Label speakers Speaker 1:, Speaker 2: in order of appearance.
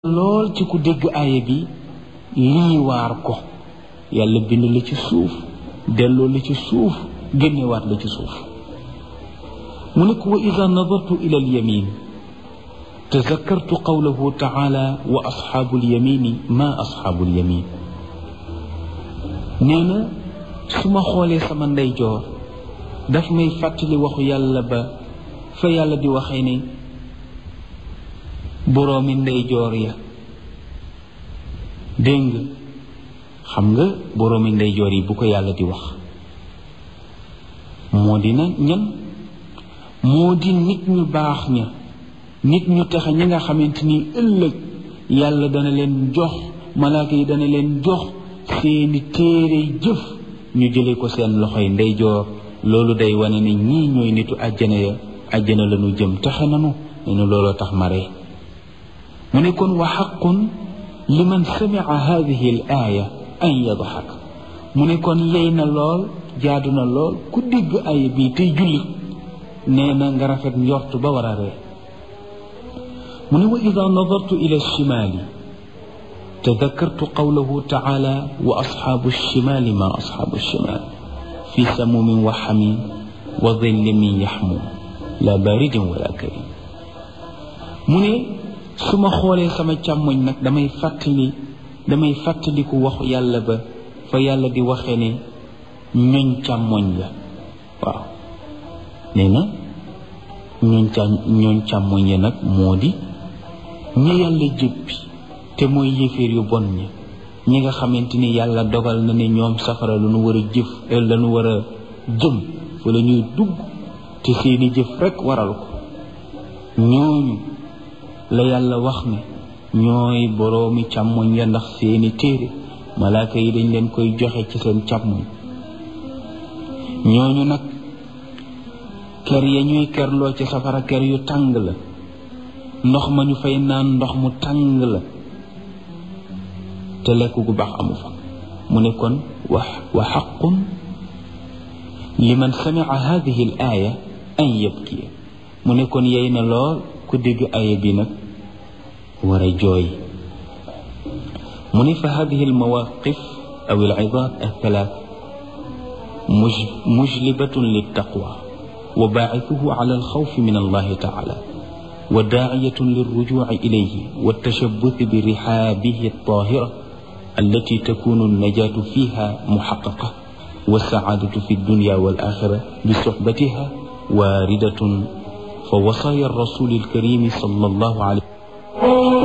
Speaker 1: lool ci ku dégg aaya bi lii waar ko yàlla bind la ci suuf delloo la ci suuf génnewaat la ci suuf mu ne ko wa ida nadartu ila alyamin tazakkartu qawlahu taala wa asxaabu alyamini ma asxaabu alyamin nee na su ma xoolee sama ndeyjoor daf may fàttali waxu yàlla ba fa yàlla di waxee ne boroomi ndeyjoor ya dégg nga xam nga boroomi ndeyjoor yi bu ko yàlla di wax moo di na ñan moo di nit ñu baax ña nit ñu texe ñi nga xamante ni ëllëg yàlla dana leen jox malaaka yi dana leen jox seeni téere jëf ñu jële ko seen loxoy ndeyjoor loolu day wane ne ñii ñooy nitu àjjana ya àjjana la ñu jëm texe nanu ne nu looloo tax mare mu ne kon wa xaqun liman samia hadihi al aaya an yadxak mu ne kon yey na lool jaadu na lool ku dégg aaya bii tey jullit nee na nga rafet njort ba war a ree mu ne wa ida nadartu ila alchimaali tadakartu qawlahu taala wa asxaabu alchimaali ma asxaabu alchimaal fi samumin wa xamin wa dilli min yaxmuum la baridin wala karim mu ne su ma xoolee sama càmmoñ nag damay fàttali damay fàttaliku waxu yàlla ba fa yàlla di waxee ne ñoñ càmmoñ la waaw nee na ñooñ cà ñooñ càmmoñ ya nag moo di ñi yàlla jëppi te mooy yéeféer yu bon ña ñi nga xamante ni yàlla dogal na ne ñoom safara la ñu war a jëf la ñu war a jëm fa la ñuy dugg te seeni jëf rekk waral ko ñooñu la yàlla wax ne ñooy boroomi càmmoñ ya ndax seeni téere malaaka yi dañ leen koy joxe ci seen càmmoñ ñooñu nag ker ya ñuy kerloo ci safara ker yu tàng la ndox ma ñu fay naan ndox mu tàng la te lekk gu baax amu fa mu ne kon wa wa xaqun liman samia hadihi al aaya an yabkiya mu ne kon yey na lool ku dégg aaya bi nag war a jooy mu ne fa hadihi al mawaqif aw al idat al thalath mujlibatun liltaqwa wa baacithuhu ala alxawfi min allahi taala wa daaciyatun lilrujuci ilayhi waltashabuthi birixaabihi altahira allati takunu alnajaatu fiha muxaqaqa والسعادة في الدنيا والآخرة بصحبتها واردة فوصايا الرسول الكريم صلى الله عليه